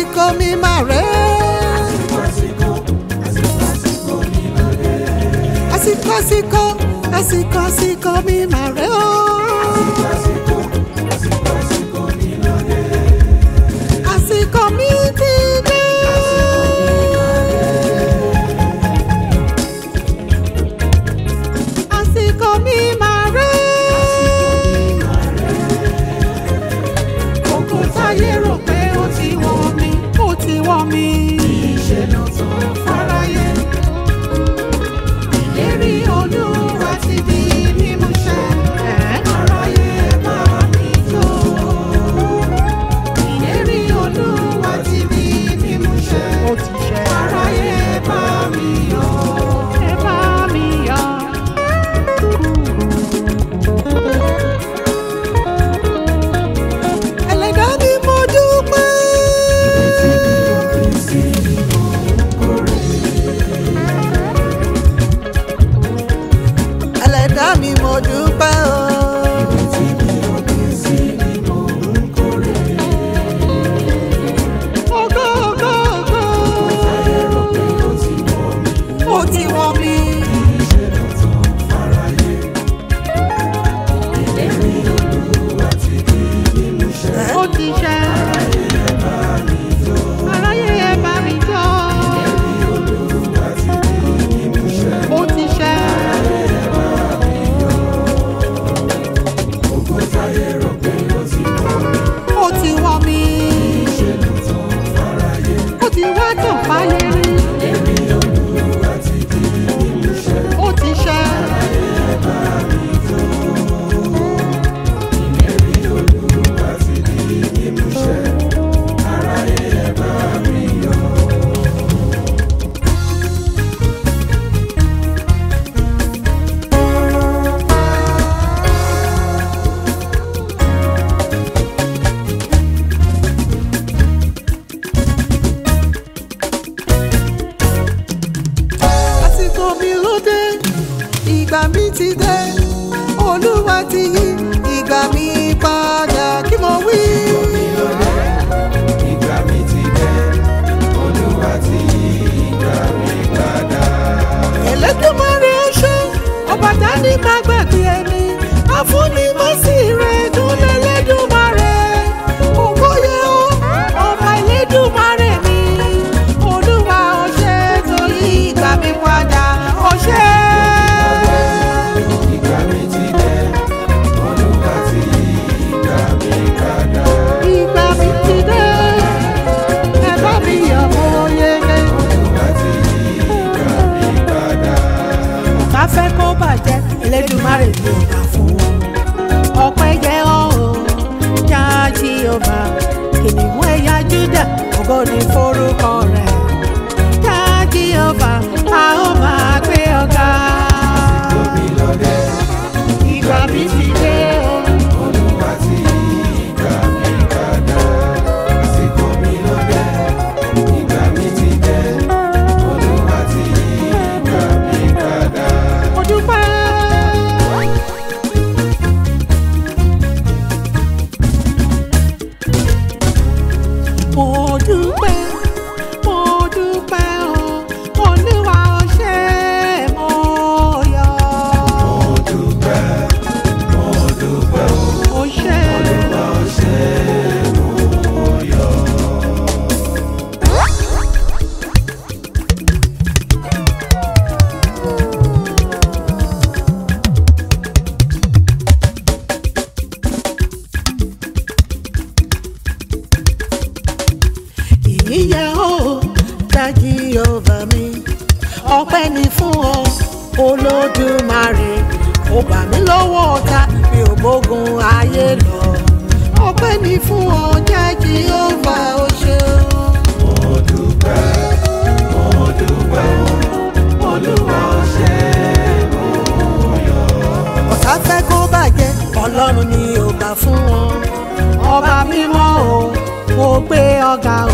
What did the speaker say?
àsìkò mi mà rè àsìkò àsìkò àsìkò àsìkò mi mà rè o. àsìkò mi ti dé. àsìkò mi mà rè. Kókó táyé rò pé ó ti wọ̀ mí, ó ti wọ̀ mí. Ìṣẹ̀lẹ̀ tó fáráyé. Ìlérí Olúwa ti di mímúṣẹ. Aráyé bá mi jó. Ìlérí Olúwa ti di mímúṣẹ. Ó ti ṣẹ. Aráyé bá mi yọ̀. Ẹ bá mi yọ̀. Ẹlẹ́dàá ni mo dúpẹ́. Ẹlẹ́dàá mi mo dúpẹ́ o. Ògo, ògo, ògo. Ó ti wọ̀ mí. Ó ti ṣẹ. Aráyé ẹ bá mi jó. Ó ti ṣẹ. Ó ti wọ̀ mí. Ó ti wá tàn fáyé rí. Ó ti ṣẹ. àsìkò mi ló dé ìgbà mi ti dé olúwa ti yí ìgbà mi padà kí mo wí. Ìgbà mi ti dé, Olúwa ti yí ìgbà mi padà. Ẹlẹ́dùmarè ṣe ọba dání má gbàgbé ẹni àfúnni má sì rẹ̀ dún lẹ́lẹ́dùmarè ògbóyè ó ọba Ẹlẹ́dùmarè mi olúwa ó ṣe tó yí ìgbà mi padà ó ṣe. Ìgbà mi ti dé, Olúwa ti yí ìgbà mi padà. ìgbà mi ti dé ẹ bá mi yọ̀ mọ́ yege. Olúwa ti yí ìgbà mi padà. bá fẹ́ kó bàjẹ́ Ẹlẹ́dùmarè ló dà fún wọn. ọpẹ́ jẹ́ ọ̀hún jáàjì ọba kìnìún ẹ̀yà Júdà ògo ni forúkọ rẹ̀. jáàjì ọba a ó máa gbé ọ̀gá. Omi lọ́dẹ, ìgbà mi ti dé o. Olúwa ti yí ìgbà mi padà. Àsìkò mi lọ́dẹ, ìgbà mi ti dé, Olúwa ti yí ìgbà mi padà. mo dúpẹ́. mo dúpẹ́ mo dúpẹ́ o olúwa ó ṣe mo yọ̀. Mo dúpẹ́, mo dúpẹ́ o. ó ṣe ìyíyẹ o dájí ọba mi ọpẹ́ ni fún ọ olódùmarè ó gbà mí lọ́wọ́ ọ̀tá mi ò bógun ayé lọ ọpẹ́ ni fún ọ dájí ọba ó ṣe o. Mo dúpẹ́, mo dúpẹ́ o. Olúwa ó ṣe mo yọ̀. ọ̀tá fẹ́ kó bàjẹ́ ọlọ́run ni ò gbà fún wọn ọba mímọ́ o mo gbé ọ̀gá o